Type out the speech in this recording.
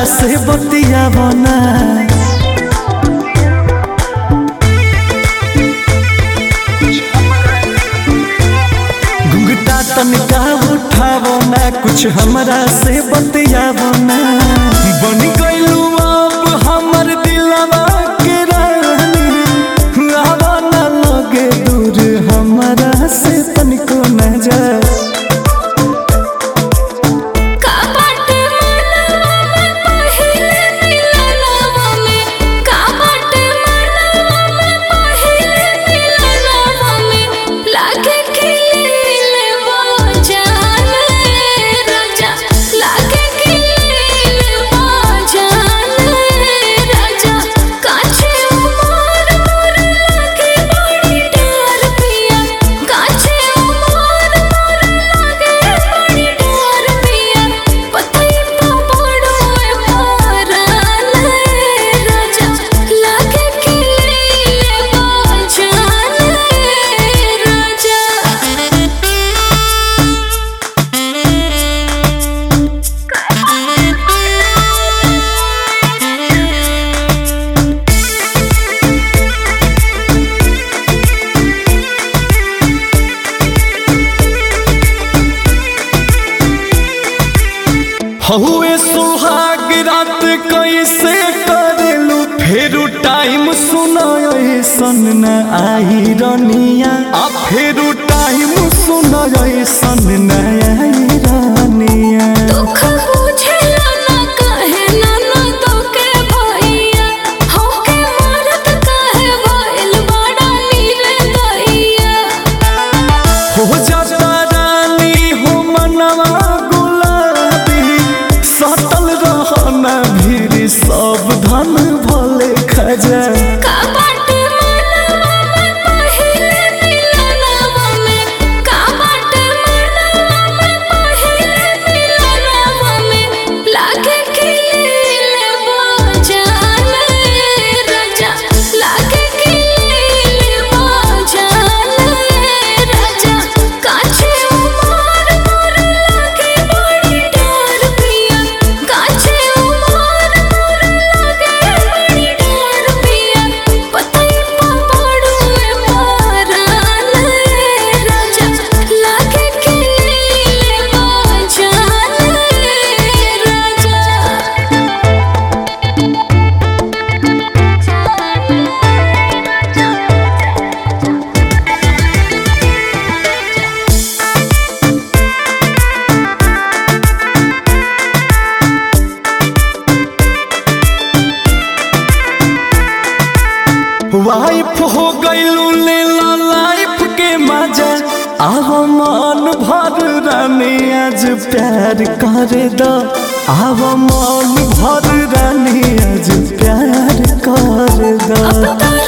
से बतिया बना घुंघटा तनिका उठावो ना कुछ हमरा से बतियावो ना बन गइलू अब हमर दिलवा के रानी आवा ना लगे दूर हमरा से तनिको न जा का बाटे मनवा में पहिले मिलनवा में का बाटे मनवा में पहिले मिलनवा में लागे खिले वो जान राजा लागे खिले वो जान राजा काछे उमर मोर लागे बड़ी डर पिया काछे उमर मोर लागे बड़ी डर पिया पतई तो बड़ो मारन राजा लागे खिले वो जान राजा हहुए सुहाग रात कैसे करेलू फेरू टाइम सुनो ऐसन न आई रनिया आ फेरू टाइम सुनो ऐसन न आई रनिया दुख बुझेला ना कहे ना ना तोके भैया होके मरत कहे भइल बड़ा नीरे दैया हो जाता रानी हो मनवा गुलाबी सतल रहना भीड़ सब धन भले खजा का बाटे मनवा में पहिले मिलनवा में का बाटे मनवा में पहिले मिलनवा में लागे खिले वो जान राजा लागे खिले वो जान राजा काछे उमर मोर लागे बड़ी डर पिया काछे उमर मोर लागे बड़ी डर पिया पतई पा पड़ू मारन राजा लागे खिले वो जान वाइफ हो गईलू ले ला लाइफ के मजा आहो मन भर रानी आज प्यार कर दो आहो मन भर रानी आज प्यार कर दो अब तो